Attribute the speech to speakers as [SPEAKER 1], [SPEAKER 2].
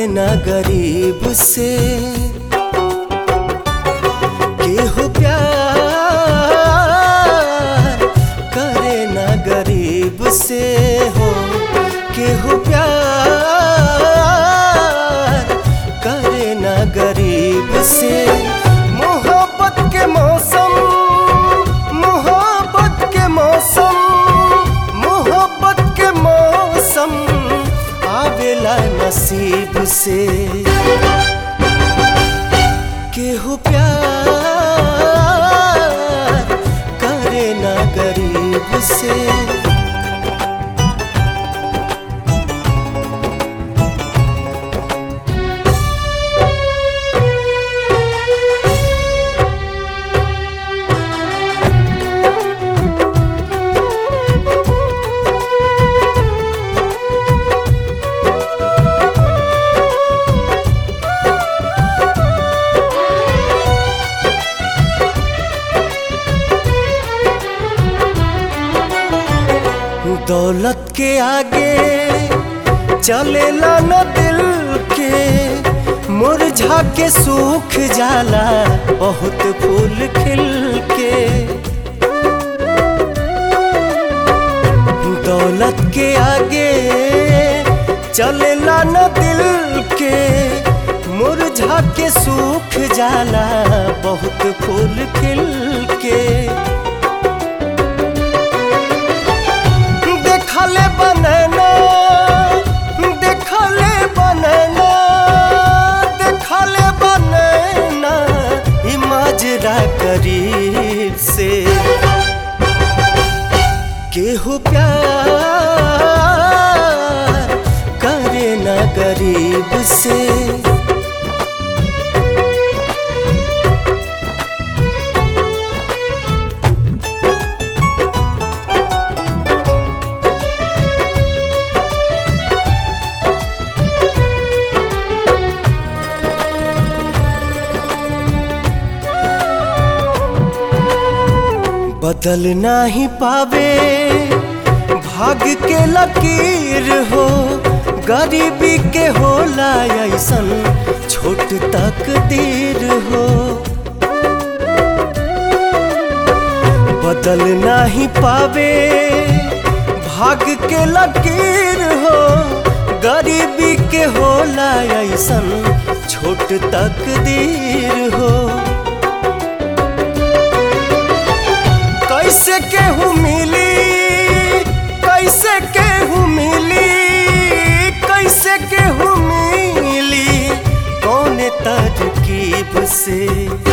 [SPEAKER 1] ना गरीब से केहू प्यार करे ना गरीब से हो केहू प्यार करे ना गरीब से मोहब्बत के मौसम मोहब्बत के मौसम मोहब्बत के मौसम आवेला नसीब से केहू प्यार करे ना गरीब से दौलत के आगे चलेला न दिल के मुरझा के सूख जाला बहुत फूल खिल के दौलत के आगे चलेला न दिल के मुरझा के सूख जाला बहुत फूल खिल के देखले बनना देखले बनना देखले बनना ई माजरा करीब से केहू प्यार करे ना गरीब से बदल नाही पावे भाग के लकीर हो गरीबी के होला ऐसन छोट तकदीर हो बदल नाही पावे भाग के लकीर हो गरीबी के होला ऐसन छोट तकदीर हो कैसे केहू मिली कैसे केहू मिली कैसे केहू मिली कौन तरकीब से